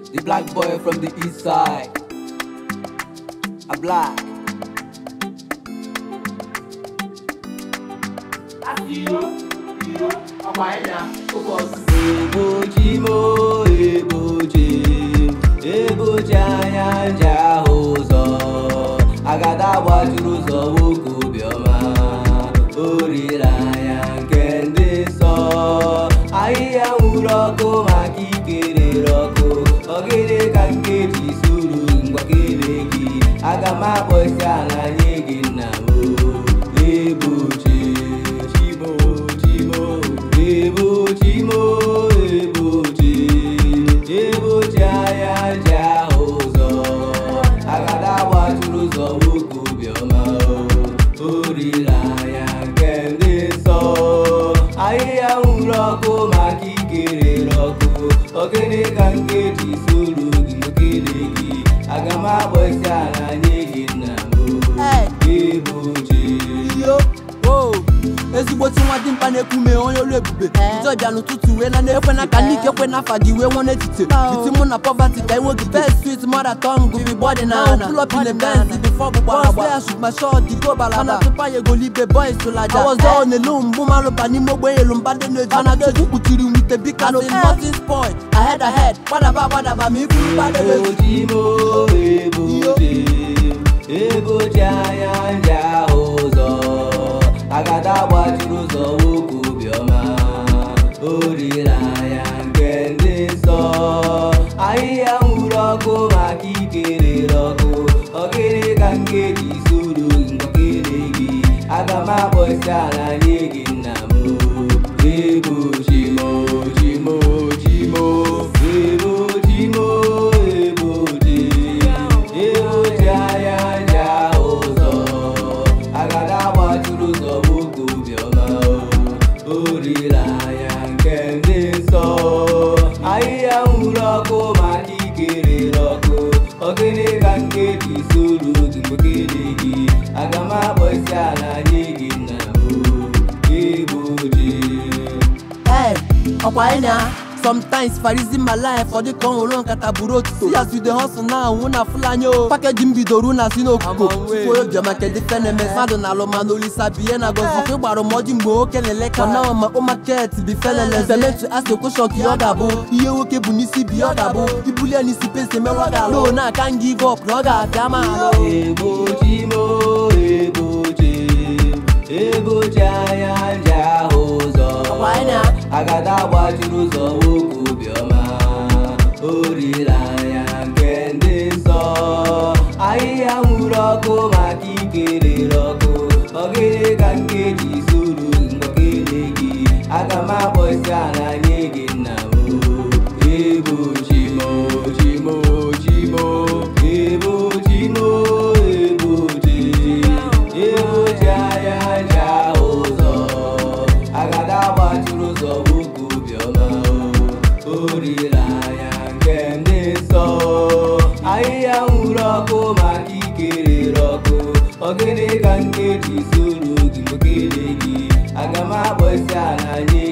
The black boy from the east side. A black. Egbochi mo egbochi egbochi anya nji ahụ ụzọ agada gbachiri ụzọ nwoke obiọma o riri anya nke ndị nsọ ahịhịa nwụrụ ọkụ maka ikerere ọkụ ọgịdị ka nkeji suru mgbakere gị aga m akpọsi ala nye gị nna m egbochi chimo chimo egbochi mo egbochi egbochi anya ji ahụ ụzọ agada gbachiri ụzọ nwoke obiọma o riri anya nke ndị nsọ ahịhịa nwụrụ ọkụ maka ikerere ọkụ ogene ka nkeji soro gị nkele gị aga m akpọsi ala nye gị nna m egbochi yo o ezigboti nwa dimkpa na-ekwume onye olu ebube ijọbịa n'ụtụtụ wee na na-ekwe na ka n'ike kwe na afa dị wee nwe n'etiti biti mụ na poverty ka enwe gị best sweet mother tongue bi body na pull up in the Benz before gbugba agba boss shoot my shot di go balada mana tupa ya egolibe boys tụlaja I was there on elu mgbu malụba n'ime ogbenye elu mba dị n'eji mana gị kpuchiri nwite bika no nothing spoil ahead ahead gbadaba gbadaba ma iburu gbadebe egbochi mo egbochi egbochi anya nji ahụ ụzọ agada gbachiri ụzọ nwoke obiọma o riri anya nke ndị nsọ ahịhịa nwụrụ ọkụ maka ikerere ọkụ ogene ka nkeji soro mgbakere gị aga m akpọsi ala nye gị nna m egbochi mo chimo chimo egbochi mo egbochi egbochi anya nji ahụ ụzọ agada gbachiri ụzọ nwoke obiọma o riri anya nke ndị nsọ ahịhịa nwụrụ ọkụ maka ikerere ọkụ ogene ka nkeji soro gị mgbekere gị aga m akpọsi ala nye gị nna m egbochi Hey, ọkwa anyị na sometimes farizi my life ọ dịka ọ nwụrụ nkata buru otuto si as we dey hustle now nwụ na fulani o pakeji m bidoro na si n'okuko tupu obiọma kedu feneme mmadụ na alụma na olisa biye na gozi ọkwa ịgbara mọji mgbe nwoke na-ele ka na ma ụmaket bi felele femetu asị kwụshọk ya ọ ga-abụ ihe nwoke bụ n'isi bi ọ ga-abụ ibulie n'isi pesi merụ ọ ga-alụ no na aka m give up na ọ ga-abịa ma alụ egbochi mo egbochi egbochi anya nji ahụ ụzọ Ọkwa anyị na agada gbachiri ụzọ nwoke obiọma o riri anya nke ndị nsọ ahịhịa nwụrụ ọkụ maka ikerere ọkụ ogene ka nkeji soro mgbakere gị aga m akpọsi ala nye gị nna m egbochi mo chimo chimo egbochi mo egbochi egbochi anya nji ahụ ụzọ agada gbachiri ụzọ nwoke obiọma o riri anya nke ndị nsọ ahịhịa nwụrụ ọkụ maka ikerere ọkụ ogene ka nkeji soro gị mokele gị aga m akpọsi ala nye